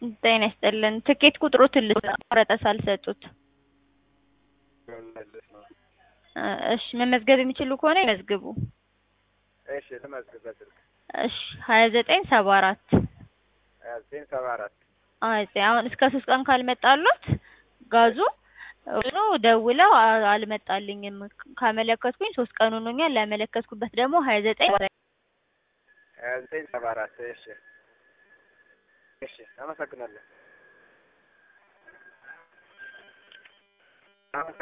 ጤና ይስጥልን። ትኬት ቁጥሮትን ልቆረጠ ሳልሰጡት። መመለስ ነው። እሺ መመዝገብ የሚችሉ ከሆነ ይመዝግቡ። እሺ ልመዝግብ በስልክ እሺ ሀያ ዘጠኝ ሰባ አራት ሀያ ዘጠኝ ሰባ አራት አይ አሁን እስከ ሶስት ቀን ካልመጣሉት ጋዙ ሆኖ ደውለው አ- አልመጣልኝም ካመለከትኩኝ ሶስት ቀን ሆኖኛል። ያመለከትኩበት ደግሞ ሀያ ዘጠኝ ሀያ ዘጠኝ ሰባ አራት እሺ እሺ አመሰግናለሁ።